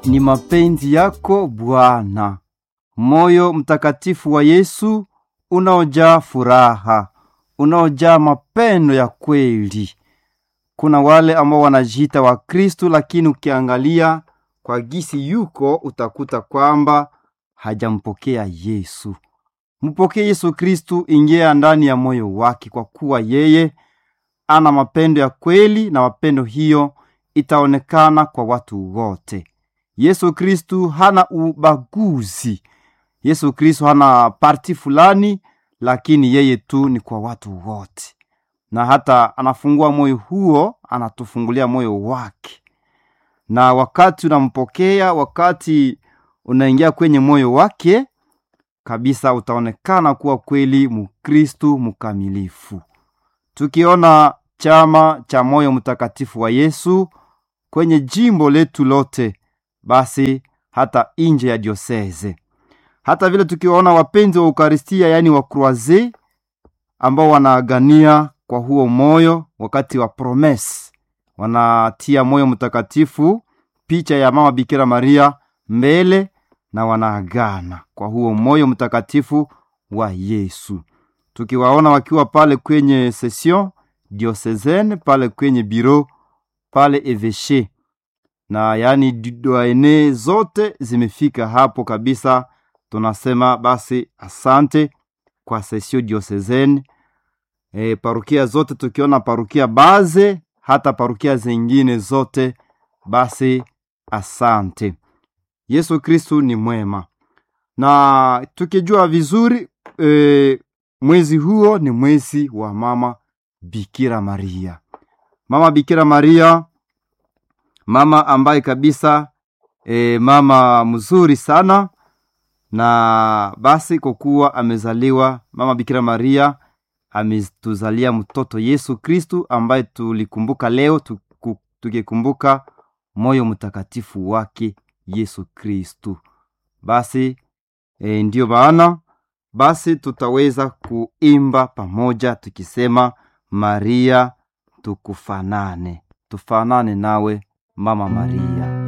ni mapenzi yako Bwana. Moyo mtakatifu wa Yesu unaojaa furaha, unaojaa mapendo ya kweli. Kuna wale ambao wanajiita wa Kristu, lakini ukiangalia kwa gisi yuko utakuta kwamba hajampokea Yesu. Mpokee Yesu Kristu, ingia ndani ya moyo wake, kwa kuwa yeye ana mapendo ya kweli, na mapendo hiyo itaonekana kwa watu wote. Yesu Kristu hana ubaguzi. Yesu Kristu hana parti fulani, lakini yeye tu ni kwa watu wote, na hata anafungua moyo huo, anatufungulia moyo wake. Na wakati unampokea, wakati unaingia kwenye moyo wake kabisa, utaonekana kuwa kweli Mkristu mkamilifu. Tukiona chama cha moyo mtakatifu wa Yesu kwenye jimbo letu lote, basi hata nje ya dioseze, hata vile tukiwaona wapenzi wa Ukaristia, yaani wa Kroaze ambao wanaagania kwa huo moyo, wakati wa promese wanatia moyo mtakatifu, picha ya mama Bikira Maria mbele, na wanaagana kwa huo moyo mtakatifu wa Yesu. Tukiwaona wakiwa pale kwenye session diocesane, pale kwenye biro pale eveshe na yaani doene zote zimefika hapo kabisa. Tunasema basi asante kwa sesio diocesane e, parukia zote tukiona parukia baze hata parukia zingine zote, basi asante. Yesu Kristu ni mwema, na tukijua vizuri e, mwezi huo ni mwezi wa mama Bikira Maria, mama Bikira Maria, mama ambaye kabisa e, mama mzuri sana. Na basi kwa kuwa amezaliwa mama Bikira Maria, ametuzalia mtoto Yesu Kristu ambaye tulikumbuka leo tuku, tukikumbuka moyo mtakatifu wake Yesu Kristu. Basi e, ndiyo maana basi tutaweza kuimba pamoja tukisema Maria tukufanane, tufanane nawe mama Maria.